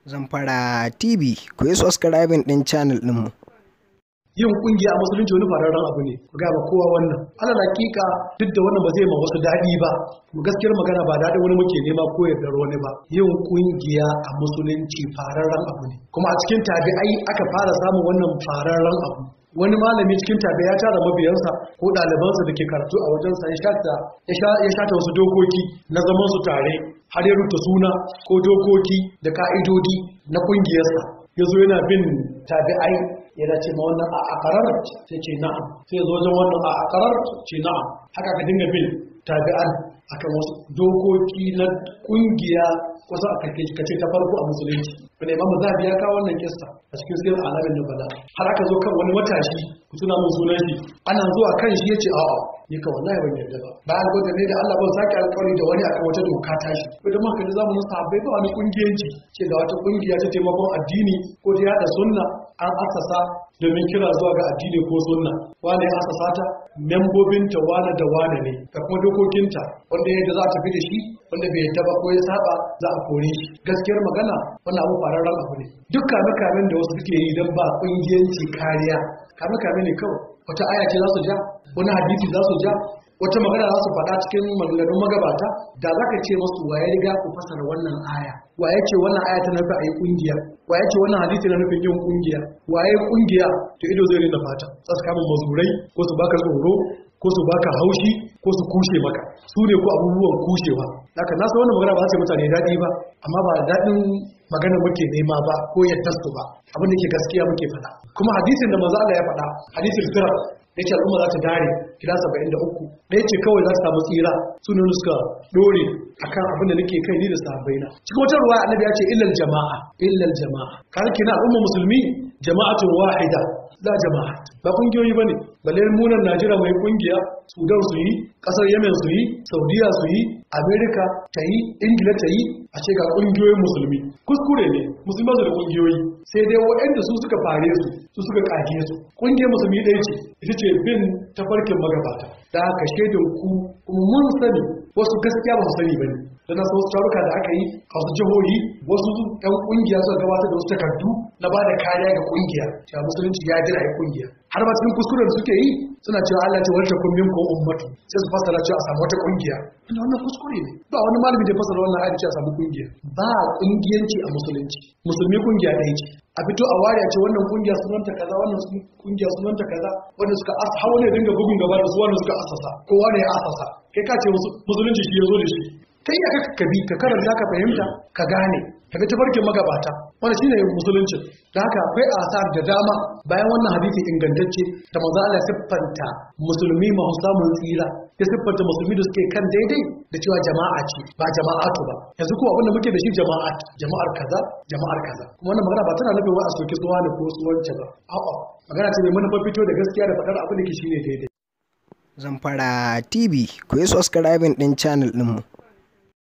Zamfara TV ku yi subscribing ɗin channel ɗinmu. yin kungiya a musulunci wani fararen abu ne ku gaba kowa wannan alal hakika duk da wannan ba zai ma wasu daɗi ba mu gaskiyar magana ba daɗin wani muke nema ko yardar wani ba yin kungiya a musulunci fararen abu ne kuma a cikin tabi'ai aka fara samun wannan fararen abu wani malami cikin tabi'a ya tara mabiyansa ko ɗalibansa da ke karatu a wajensa ya shata ya shata wasu dokoki na zaman su tare har ya rubuta suna ko dokoki da ka'idodi na kungiyarsa ya zo yana bin tabi'ai yana ce ma wannan a akarar sai ce na'am sai zo wajen wannan a akarar ce na'am haka ka dinga bin tabi'an akan wasu dokoki na kungiya kusa a karke ka ce ta farko a musulunci wanda imamu zahabi ya kawo wannan kissa a cikin sirrin alamin nubala har aka zo kan wani matashi ku tuna mun sunan shi ana zuwa kan shi yace a'a ni ka wallahi ban yarda ba ba alƙawari ne da Allah ban sake alƙawari da wani akan wata doka ta shi ko da muka ji zamanin sahabbai ba wani kungiyanci ce ga wata kungiya ta taimakon addini ko ta yada sunna an asasa domin kira zuwa ga addini ko sunna wane ya asasa ta membobinta wane da wane ne da kuma dokokinta wanda yadda za a tafi da shi wanda bai yadda ba ko ya saba za a kore shi gaskiyar magana wannan abu fararren abu ne duk kame kamen da wasu suke yi don ba kungiyanci kariya kame kame ne kawai wata aya ce za su ja wani hadisi za su ja wata magana za su faɗa cikin maganganun magabata da za ka ce masu waye riga ku fasara wannan aya waye ce wannan aya ta nufi a yi ƙungiya waye ce wannan hadisi na nufin yin ƙungiya waye ƙungiya to ido zai rina fata za su kama mazurai ko su baka tsoro ko su baka haushi ko su kushe maka su ne ko abubuwan kushewa haka na san wannan magana ba za su yi mutane daɗi ba amma ba daɗin magana muke nema ba ko yadda su ba abin da ke gaskiya muke faɗa kuma hadisin da manzo Allah ya faɗa hadisin firar ya ce al'umma za ta dare gida saba'in da uku ɗaya ce kawai za su samu tsira su ne suka ɗore a kan abin da nake kai ni da sahabbai na cikin wata ruwa annabi ya ce illal jama'a illal jama'a kar kina al'umma musulmi jama'atun wahida la jama'a ba kungiyoyi bane balle munan Najeriya mai kungiya Sudan su yi kasar Yemen su yi Saudiya su yi Amerika ta yi Ingila ta yi a ce ga kungiyoyin musulmi kuskure ne musulmi su da kungiyoyi sai dai waɗanda su suka fare su su suka kage su kungiyar musulmi ɗaya ce ita ce bin tafarkin magabata da haka shaidan ku kuma mun sani wasu gaskiya ba su sani bane da na wasu taruka da aka yi a wasu jihohi wasu ɗan kungiya suka gabatar da wasu takardu na ba da kariya ga kungiya cewa musulunci ya jira ya kungiya har ma cikin kuskuren suke yi suna cewa Allah ce wani takun min ko ummatu sai su fasara cewa a samu wata kungiya ina wannan kuskure ne ba wani malami da fasara wannan ayat cewa a samu kungiya ba kungiyanci a musulunci musulmi kungiya ɗaya ce a fito a wariya ce wannan kungiya sunanta kaza wannan kungiya sunanta kaza wanda suka asa hawa ne dinga bugun gaba da su wanda suka asasa kowa ne ya asasa kai ka ce musulunci shi ya zo da shi kai ya ka bi ka karanta ka fahimta ka gane ka bi tafarkin magabata wanda shine musulunci da haka akwai asar da dama bayan wannan hadisi ingantacce da manzo Allah siffanta musulmi ma samun tsira ya siffanta musulmi da suke kan daidai da cewa jama'a ce ba jama'atu ba yanzu ko abin da muke da shi jama'at jama'ar kaza jama'ar kaza kuma wannan magana ba tana nufin wai a soke suwa ne ko suwance ba a'a magana ce mai manufar fito da gaskiya da faɗar abin da ke shine daidai Zamfara TV ku yi subscribing ɗin channel ɗinmu.